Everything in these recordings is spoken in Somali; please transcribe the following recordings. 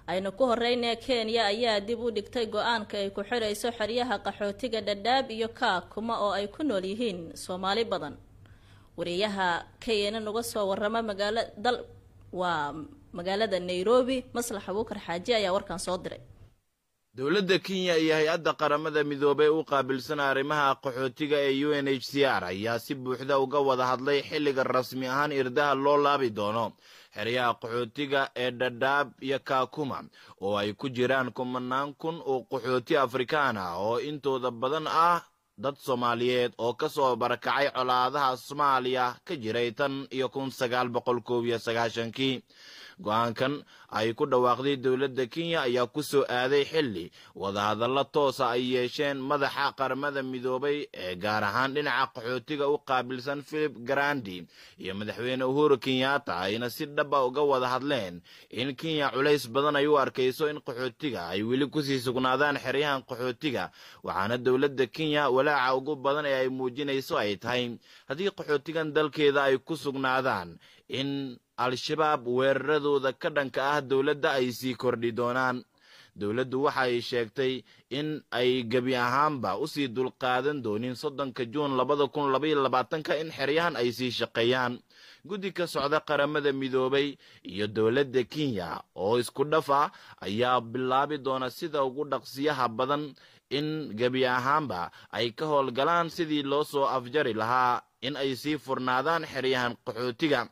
aynu ku horeynee kenya ayaa dib u dhigtay go-aanka ay ku xidhayso xeryaha qaxootiga dhadhaab iyo kaakuma oo ay ku nool yihiin soomaali badan wariyaha keynan uga soo warama magaala dal waa magaalada nairobi maslax abuukar xaaji ayaa warkan soo diray dowladda kenya iyo hay-adda qaramada midoobey u qaabilsan arrimaha qaxootiga ee u n h c r ayaa si buuxda uga wada hadlay xilliga rasmi ahaan irdaha loo laabi doono xeryaha qaxootiga ee dhadhaab iyo kaakuma oo ay ku jiraan kumanaan kun oo qaxooti afrikaan ah oo intooda badan ah dad soomaaliyeed oo ka soo barakacay colaadaha soomaaliya ka jiray tan iyo kun sagaal boqol koob iyo sagaashankii go-aankan ay ku dhawaaqday dowladda kenya ayaa ku soo aaday xilli wadahadallo toosa ay yeesheen madaxa qaramada midoobay ee gaar ahaan dhinaca qaxootiga u qaabilsan philip garandi iyo madaxweyne uhuru kenyatta ayna si dhaba uga wada hadleen in kenya culays badan ay u arkayso in qaxootiga ay weli kusii sugnaadaan xeryahan qaxootiga waxaana dowladda kenya walaaca ugu badan ee ay muujinayso ay tahay haddii qaxootigan dalkeeda ay ku sugnaadaan in al-shabaab weeraradooda ka dhanka ah dowladda ay sii kordhi doonaan dowladdu waxa ay sheegtay in ay gebi ahaanba usii dulqaadan doonin soddonka juun labada kun labaiyo labaatanka in xeryahan ay sii shaqeeyaan guddi ka socda qaramada midoobay iyo dowladda kenya oo isku dhaf ah ayaa bilaabi doona sida ugu dhaqsiyaha badan in gebi ahaanba ay ka howlgalaan sidii loo soo afjari lahaa in ay sii furnaadaan xeryahan qaxootiga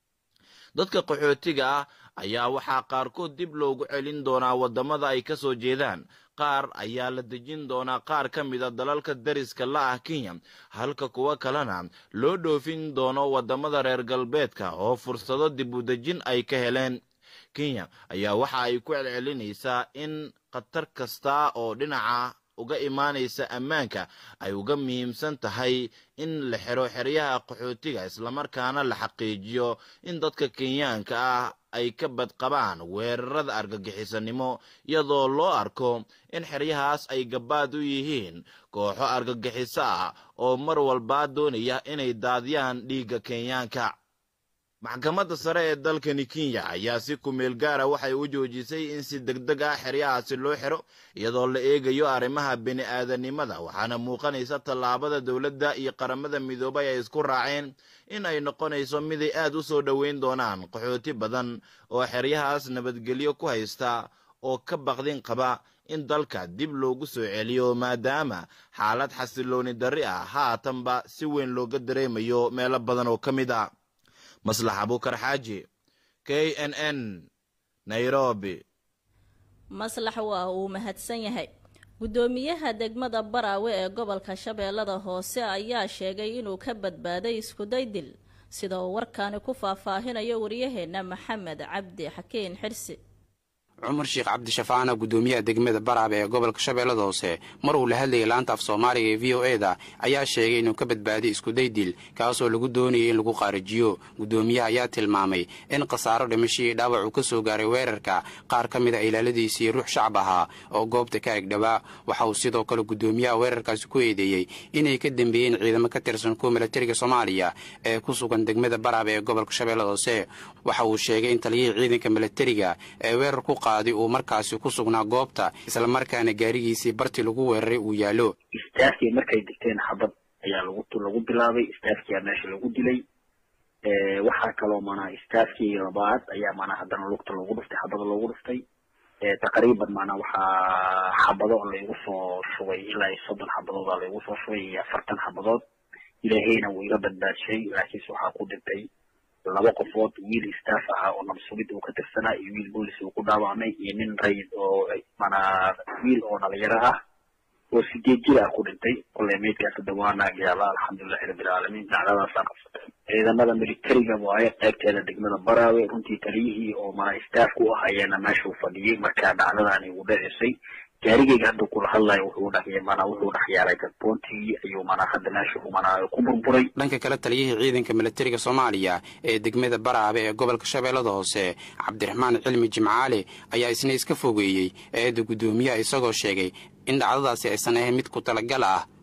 dadka qaxootiga ah ayaa waxaa qaarkood dib loogu celin doonaa waddamada ay ka soo jeedaan qaar ayaa la dejin doonaa qaar ka mida dalalka dariska la ah kenya halka kuwo kalena loo dhoofin doono waddamada reer galbeedka oo fursado dib u dejin ay ka heleen kenya ayaa waxa ay ku celcelinaysaa in khatar kasta oo dhinaca uga imaanaysa ammaanka ay uga muhiimsan tahay in la xiro xeryaha qaxootiga islamarkaana la xaqiijiyo in dadka kenyaanka ah ay ka badqabaan weerarada argagixisanimo iyadoo loo arko in xeryahaas ay gabaad u yihiin kooxo argagixiso ah oo mar walbaa doonaya inay daadiyaan dhiigga kenyaanka maxkamadda sare ee dalkani kenya ayaa si kumeel gaara waxay u joojisay in si deg deg ah xeryahaasi loo xiro iyadoo la eegayo arrimaha bini aadanimada waxaana muuqanaysa tallaabada dowladda iyo qaramada midoobay ay isku raaceen in ay noqonayso miday aad u soo dhoweyn doonaan qaxooti badan oo xeryahaas nabadgelyo ku haysta oo ka baqdin qaba in dalka dib loogu soo celiyo maadaama xaalad xasilooni darri ah haatanba si weyn looga dareemayo meelo badan oo ka mid ah maslax abuukar xaaji k n n nairobi maslax waa uu mahadsan yahay guddoomiyaha degmada baraawe ee gobolka shabeellada hoose ayaa sheegay inuu ka badbaaday iskuday dil sida uu warkaani ku faahfaahinayo waryaheena maxamed cabdi xakiin xirsi cumar sheekh cabdishafaana guddoomiyaha degmada baraabe ee gobolka shabeellada hoose mar uu la hadlayay laanta af soomaaliga ee v o e da ayaa sheegay inuu ka badbaadiy iskuday dil kaasoo lagu doonayay in lagu qaarijiyo guddoomiyaha ayaa tilmaamay in khasaaro dhimashihii dhaawac uu ka soo gaaray weerarka qaar ka mid a ilaaladiisii ruux shacab ahaa oo goobta ka egdhabaa waxa uu sidoo kale guddoomiyaha weerarkaasi ku eedeeyey inay ka dembeeyeen ciidamo ka tirsan kuwa milatariga soomaaliya ee ku sugan degmada baraabe ee gobolka shabeellada hoose waxa uu sheegay in taliyihii ciidanka milatariga ee weerar ku uu markaasi ku sugnaa goobta islamarkaana gaarigiisii barti lagu weeraray uu yaallo istaafkii markay digteen xabad ayaa lagu lagu bilaabay istaafkiyaa meesha lagu dilay waxaa kaloo manaa istaafkii labaad ayaa manaa haddana lugta loogu dhuftay xabada loogu dhuftay taqriiban manaa waxaa xabado laygu soo shubay ilaa iyo soddon xabadooda laygu soo shubay iyo afartan xabadood ilaahayna wuu iga badbaadshay laakiinse waxaa ku dhintay laba qofood wiil staff ahaa oo nabsugid uu ka tirsanaa iyo wiil boolis uu ku dhaawacmay iyo nin rayid oo manaa wiil oo dhalinyaro ah oo sideed jir ah ku dhintay koley meydkaas hadda waa naagyaala alxamdulilahi rabbilcaalamiin dacdadaasaa qabsatay ciidamada militariga waaye qaybteeda degmada baraawe runtii taliyihii oo manaa staff ku ah ayaana meeshuu fadhiyey markaa dhacdadaani ugu dhacisay gaarigayga hadda kula hadlayo wuxuu dhex manaa wuxuu dhex yaalay gadboontigii ayuu manaa hadda meesha manaa ku burburay dhanka kale taliyihii ciidanka milatariga soomaaliya ee degmada baraabe ee gobolka shabeellada hoose cabdiraxmaan cilmi jimcaale ayaa isna iska fogeeyey eedda guddoomiyaha isagoo sheegay in dhacdadaasi aysan ahayn mid ku talagal ah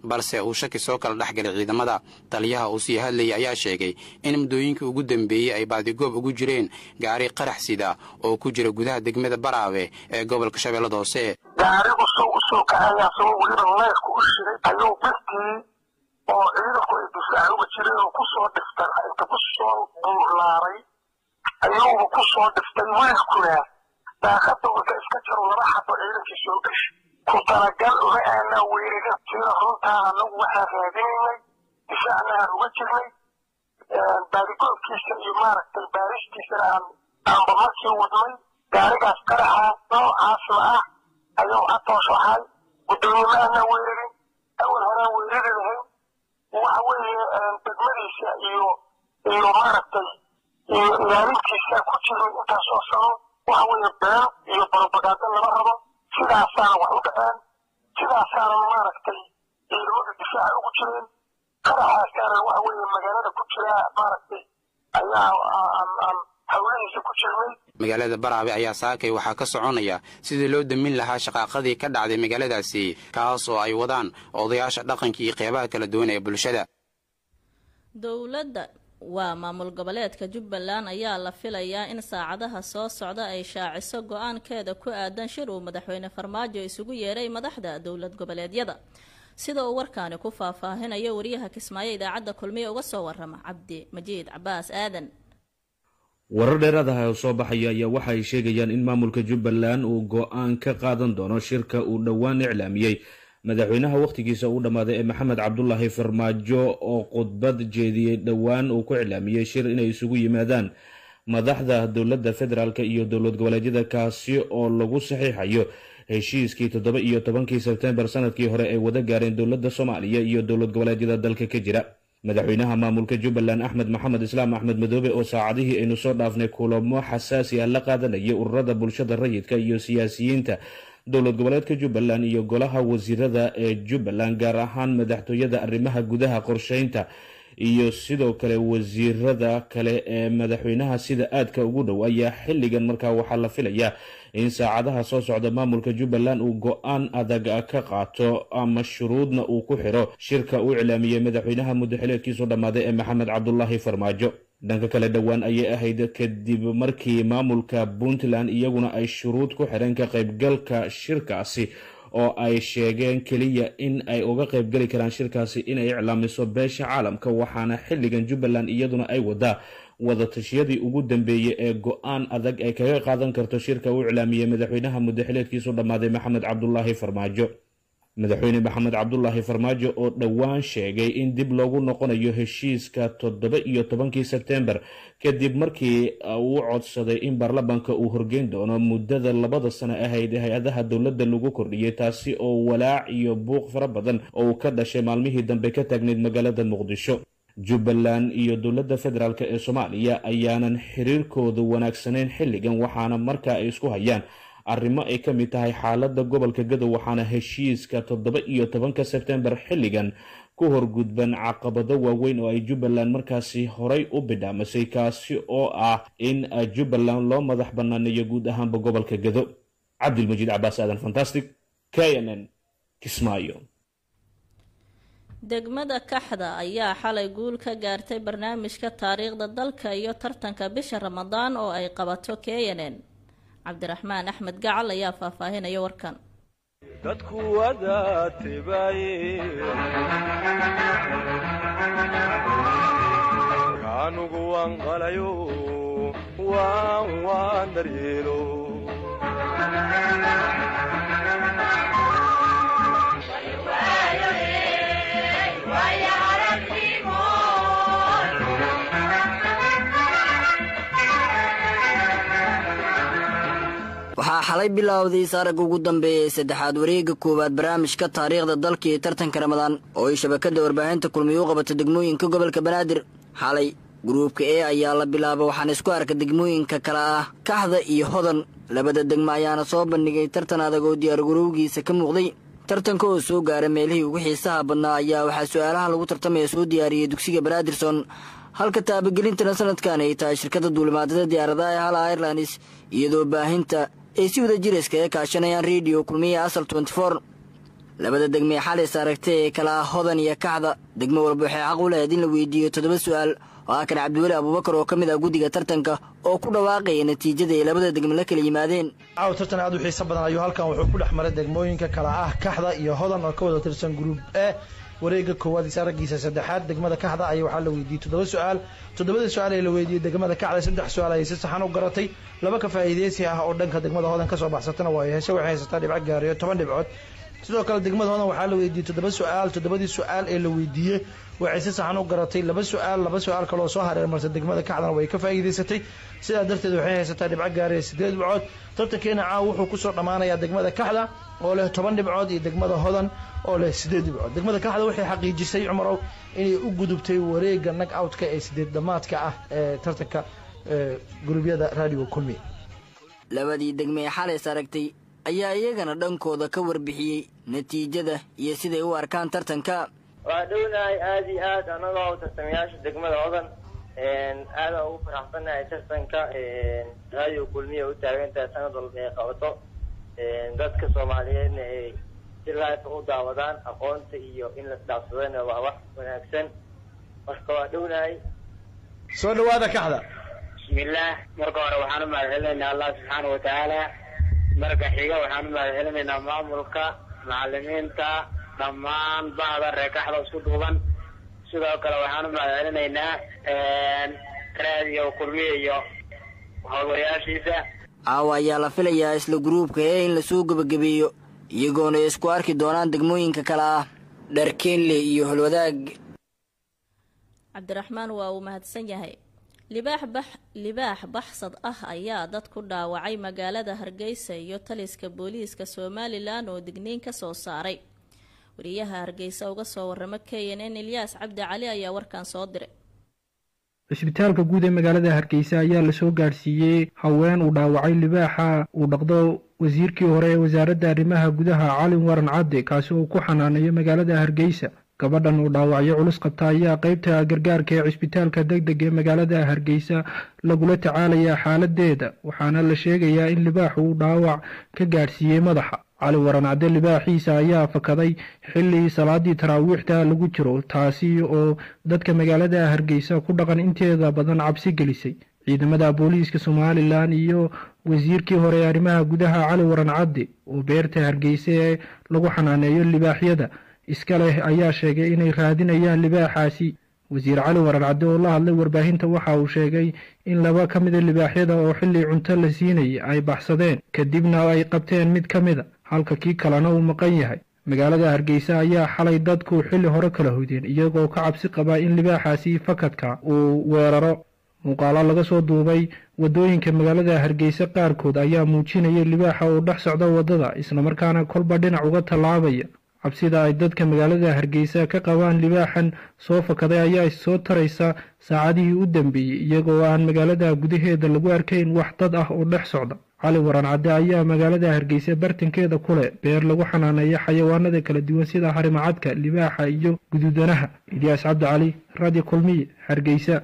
balse uu shaki soo kala dhex galay ciidamada taliyaha uu sii hadlayay ayaa sheegay in muddooyinkii ugu dambeeyey ay baadigoob ugu jireen gaari qarax sida oo ku jira gudaha degmada baraawe ee gobolka shabeellada hoose gaarigu soo usoo kacayaa soo weliba leerku u shiray ayuu dadkii oo ciidanku ay difaaca uga jireen oo kusoo dhiftay inta kusoo buurlaaray ayuuba kusoo dhiftay wiilkuna daaqada wata iska jaro laba xabo ciidankii soo gashay ku talagal uma aanaa weeraga tira runtaa anagu waxaa raadinaynay difaacna aan uga jirnay baadigoobkiisa iyo maaragtay baaristiisana aan aanba markii wadnay gaarigaas qaraxa noocaasla ah ayuu atoosh ahay gudoomiye ma aanaa weerarin awal horaan weerari lahayn waxa weeye degmadiisa iyo iyo maaragtay iyo ilaalintiisa ku jiray intaas oo sano waxa weeye been iyo barobagaado lama rabo sidaasaana wax u dhaceen sidaasaana maaragtay ciidamada difaaca ugu jireen qaraxaasaana waxa weeye magaalada ku jira maaragtay ayaa aan hawlihiisa ku jirnay magaalada baraabe ayaa saakay waxaa ka soconaya sidii loo damin lahaa shaqaaqadii ka dhacday magaaladaasi kaas oo ay wadaan odayaasha dhaqanka iyo qeybaha kala duwan ee bulshada dowladda waa maamul goboleedka jubbaland ayaa la filayaa in saacadaha soo socda ay shaaciso go-aankeeda ku aadan shir uu madaxweyne farmaajo isugu yeeray madaxda dowlad goboleedyada sida uu warkaani ku faahfaahinayo wariyaha kismaayo idaacadda kulmiye uga soo warama cabdi majiid cabaas aadan warar dheeraadaha oo soo baxaya ayaa waxa ay sheegayaan in maamulka jubbaland uu go-aan ka qaadan doono shirka uu dhowaan iclaamiyey madaxweynaha wakhtigiisa uu dhammaaday ee maxamed cabdulaahi farmaajo oo khudbad jeediyey dhowaan uu ku iclaamiyey shir inay isugu yimaadaan madaxda dowladda federaalk iyo dowlad goboleedyada kaasi oo lagu saxiixayo heshiiskii toddoba iyo tobankii sebtembar sanadkii hore ay wada gaareen dowladda soomaaliya iyo dowlad goboleedyada dalka ka jira madaxweynaha maamulka jubbaland axmed maxamed islaam axmed madoobe oo saacadihii aynu soo dhaafnay kulamo xasaasi ah la qaadanayay ururada bulshada rayidka iyo siyaasiyiinta dowlad goboleedka jubbaland iyo golaha wasiirada ee jubbaland gaar ahaan madaxtooyada arrimaha gudaha qorsheynta iyo sidoo kale wasiirada kale ee madaxweynaha sida aadka ugu dhow ayaa xilligan markaa waxaa la filayaa in saacadaha soo socda maamulka jubbaland uu go-aan adag ka qaato ama shuruudna uu ku xiro shirka uu iclaamiyey madaxweynaha muddaxileedkiisu dhammaaday ee maxamed cabdulaahi farmaajo dhanka kale dhowaan ayay ahayd kadib markii maamulka puntland iyaguna ay shuruud ku xireen ka qaybgalka shirkaasi oo ay sheegeen keliya in ay uga qaybgeli karaan shirkaasi inay iclaamiso beesha caalamka waxaana xilligan jubbaland iyaduna ay wadaa wadatashyadii ugu dambeeyey ee go-aan adag ay kaga qaadan karto shirka uu iclaamiyey madaxweynaha muddaxileedkiisu dhammaaday maxamed cabdulaahi farmaajo madaxweyne maxamed cabdulaahi farmaajo oo dhowaan sheegay in dib loogu noqonayo heshiiska toddoba iyo tobankii sebtembar kadib markii uu codsaday in baarlamaanka uu horgeyn doono muddada labada sano ahayd ee hay-adaha dowladda lagu kordhiyey taasi oo walaac iyo buuq fara badan oo uu ka dhashay maalmihii dambe ka taagneyd magaalada muqdisho jubbaland iyo dowladda federaalk ee soomaaliya ayaanan xiriirkoodu wanaagsanayn xilligan waxaana markaa ay isku hayaan arrimo ay ka mid tahay xaaladda gobolka gadow waxaana heshiiska toddoba iyo tobanka sebtembar xilligan ku horgudban caqabado waaweyn oo ay jubbaland markaasi horay u bidhaamisay kaasi oo ah in jubbaland loo madax banaaneeyo guud ahaanba gobolka gado cabdilmajiid cabaas aadan fantastic k n n kismaayo degmada kaxda ayaa xalay guul ka gaartay barnaamijka taariikhda dalka iyo tartanka bisha ramadaan oo ay qabato k n n cabdiraxmaan axmed gacal ayaa faahfaahinaya warkan dadku wada tibaaye kaanugu waan qalayo waan waan daryeelo waxaa xalay bilowday saaragga ugu dambeeya ee saddexaad wareegga koowaad barnaamijka taariikhda dalka iyo tartanka ramadaan oo ay shabakadda warbaahinta kulmiye u qabato degmooyinka gobolka banaadir xalay gruubka e ayaa la bilaaba waxaana isku arka degmooyinka kale ah kaxda iyo hodan labada degmo ayaana soo bandhigay tartan adag oo diyaargarowgiisa ka muuqday tartanka oo soo gaara meelihii ugu xiisaha badnaa ayaa waxaa su-aalaha lagu tartamaya soo diyaariyey dugsiga banaadirson halka taabagelintana sanadkan ay tahay shirkadda duulimaadada diyaaradaha ee hala airlines iyadoo baahinta ay si wada jir iskaga kaashanayaan rediyo kulmiya asal tenty four labada degme ee xalis aragtay ee kala ah hodan iyo kaxda degmo walba waxay xaq u lahayd in la weydiiyo toddoba su'aal oo ah kan cabdiweli abuubakar oo ka mid ah guddiga tartanka oo ku dhawaaqaya natiijada ay labada degme la kala yimaadeen caawa tartan aad u xiiso badan ayuu halkan wuxuu ku dhex maray degmooyinka kala ah kaxda iyo hodan oo ka wada tirsan gruub e wareega koowaad is araggiisa saddexaad degmada kaxda ayaa waxaa la weydiiyey toddoba su-aal toddobada su-aal ee la weydiiyey degmada kaxda saddex su-aal ayay si saxan u garatay laba ka faa'iideysi ah oo dhanka degmada hodan kasoo baxsatana waa ay heshe waxay haysataa dhibco gaariyo toban dhibcood sidoo kale degmada hodan waxaa la weydiiyey toddoba su-aal toddobadii su-aal ee la weydiiyey waxay si saxan u garatay laba su-aal laba su-aal kaloo soo hareermartay degmada kacdana way ka faa'iideysatay sidaa darteed waxay haysataa dhibco gaariya sideed dhibcood tartankeena caawa wuxuu kusoo dhammaanayaa degmada kaxda oo leh toban dhibcood iyo degmada hodan oo leh sideed dhibcood degmada kaxda waxay xaqiijisay cumarow inay u gudubtay wareega nag outka ee sideed dhamaadka ah ee tartanka gurubyada radio kulmi labadii degme ee xalays aragtay ayaa iyagana dhankooda ka warbixiyey natiijada iyo siday u arkaan tartanka waa dhownahay aada iyo aad anagoo tartamayaasha degmada hodan aada ugu faraxsanahay tartanka radio kulmiya u taagantahay sanad walba ay qabato dadka soomaaliyeedna ay si life u daawadaan aqoonta iyo in la isdhaafsadana waa wax wanaagsan marka waa dhownahay soo dhawaada kaxda bismillaah marka hore waxaan u mahadcelinaynaa allah subxaana watacaala marka xiga waxaan u mahadcelinaynaa maamulka macalimiinta dhammaan bahda reekaxda isku duuban sidoo kale waxaan u mahadcelinaynaa raadiyo kulmiya iyo howlwayaashiisa caawa ayaa la filayaa isla gruubka ee in lasoo gebagabeeyo iyagoona ay isku arki doonaan degmooyinka kale ah dharkeenle iyo holwadaag cabdiraxmaan waa uu mahadsan yahay libaax bax libaax baxsad ah ayaa dad ku dhaawacay magaalada hargeysa iyo taliska booliiska somalilan oo digniin ka soo saaray wariyaha hargeysa uga soo waramo k n n ilyaas cabdi cali ayaa warkan soo diray cisbitaalka guud ee magaalada hargeysa ayaa lasoo gaadhsiiyey haween uu dhaawacay libaaxa uu dhaqdo wasiirkii hore ee wasaaradda arrimaha gudaha calin waran cadde kaasi oo ku xanaaneeyo magaalada hargeysa gabadhan uu dhaawacyo culus qabta ayaa qaybta gargaarka ee cisbitaalka deg deg ee magaalada hargeysa lagula tacaalayaa xaaladeeda waxaana la sheegayaa in libaaxu uu dhaawac ka gaadhsiiyey madaxa cali waran cadde libaaxiisa ayaa fakaday xilli salaadii taraawiixda lagu jiro taasi oo dadka magaalada hargeysa ku dhaqan inteeda badan cabsi gelisay ciidamada booliiska somalilan iyo wasiirkii hore ee arrimaha gudaha cali waran cadde oo beerta hargeysa ee lagu xanaaneeyo libaaxyada iska leh ayaa sheegay inay raadinayaan libaaxaasi wasiir cali waran cadde oo la hadlay warbaahinta waxa uu sheegay in laba ka mida libaaxyada oo xilli cunto la siinayay ay baxsadeen kadibna ay qabteen mid ka mida halka kii kalena uu maqan yahay magaalada hargeysa ayaa xalay dadku xilli hore kala hoydeen iyagoo ka cabsi qaba in libaaxaasi fakadka uu weeraro muuqaalo laga soo duubay waddooyinka magaalada hargeysa qaarkood ayaa muujinaya libaaxa oo dhex socda waddada islamarkaana kolba dhinac uga tallaabaya cabsida ay dadka magaalada hargeysa ka qabaan libaaxan soo fakaday ayaa soo taraysa saacadihii u dambeeyey iyagoo aan magaalada gudaheeda lagu arkayn wax dad ah oo dhex socda cali waran cadde ayaa magaalada hargeysa bartankeeda ku leh beer lagu xanaaneeyo xayawaanada kala duwan sida harimacadka libaaxa iyo guduudanaha ilyaas cabdi cali radio kulmiye hargeysa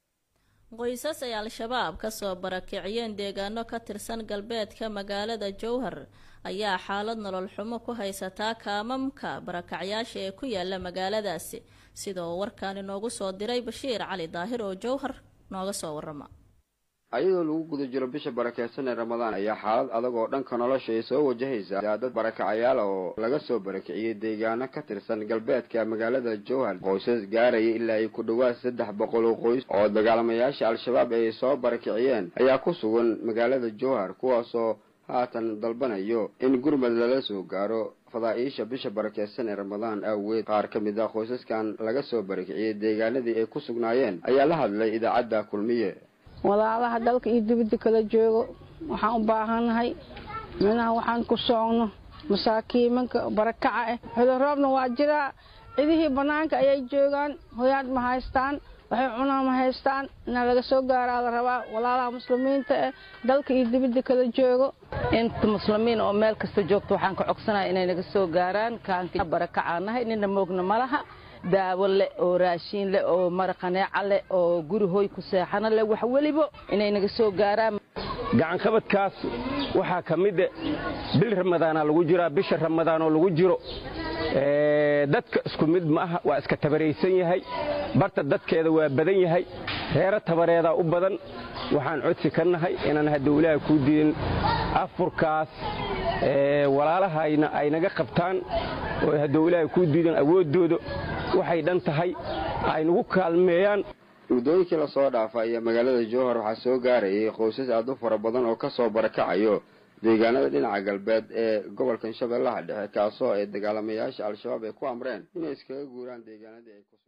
qoysas ay al-shabaab kasoo barakiciyeen deegaano ka tirsan galbeedka magaalada jowhar ayaa xaalad nolol xumo ku haysataa kaamamka barakacyaasha ee ku yaala magaaladaasi sida uu warkaan inoogu soo diray bashiir cali daahir oo jowhar nooga soo warama ayadoo lagu guda jiro bisha barakeysan ee ramadaan ayaa xaalad adag oo dhanka nolosha ay soo wajahaysa dad barakacayaal oo laga soo barakiciyey deegaano ka tirsan galbeedka magaalada jowhar qoysas gaaraya ilaa ay ku dhawaad saddex boqol oo qoys oo dagaalamayaasha al-shabaab ay soo barakiciyeen ayaa ku sugan magaalada jowhar kuwaasoo haatan dalbanayo in gurmad lala soo gaaro fadaa'iisha bisha barakeysan ee ramadaan aaweed qaar ka mid ah qoysaskan laga soo barakiciyey deegaanadii ay ku sugnaayeen ayaa la hadlay idaacadda kulmiye walaalaha dalka iyo dibadda kala joogo waxaan u baahannahay minaha waxaan ku socno masaakiimanka barakaca ah xudoroobna waa jiraa cidihii bannaanka ayay joogaan hoyaad ma haystaan waxay cunaa ma haystaan inaa laga soo gaaraa la rabaa walaalaha muslimiinta ah dalka iyo dibadda kala joogo inta muslimiin oo meel kasta joogto waxaan ka codsanaya inay naga soo gaaraan kaanka barakacaanahay nina moogna malaha daawo leh oo raashiin leh oo maraqaneeca leh oo guri hoy ku seexano leh wax weliba inay naga soo gaaraan gacanqabadkaas waxaa ka mida bil ramadaana lagu jiraa bisha ramadaanoo lagu jiro dadka isku mid ma aha waa iska tabaraysan yahay barta dadkeeda waa badan yahay reero tabareedaa u badan waxaan codsi ka nahay inaan hadowlaha kuu diidin afurkaas walaalahayna ay naga qabtaan oo hadowlaha kuu diidan awooddooda waxay dhan tahay ay nagu kaalmeeyaan muddooyinkii lasoo dhaafa ayaa magaalada jowhar waxaa soo gaarayay qoysas aad u fara badan oo ka soo barakacayo deegaanada dhinaca galbeed ee gobolkan shabeellaha dhexe kaasoo ay dagaalamayaasha al-shabaab ay ku amreen inay iskaga guuraan deegaanadii ay ku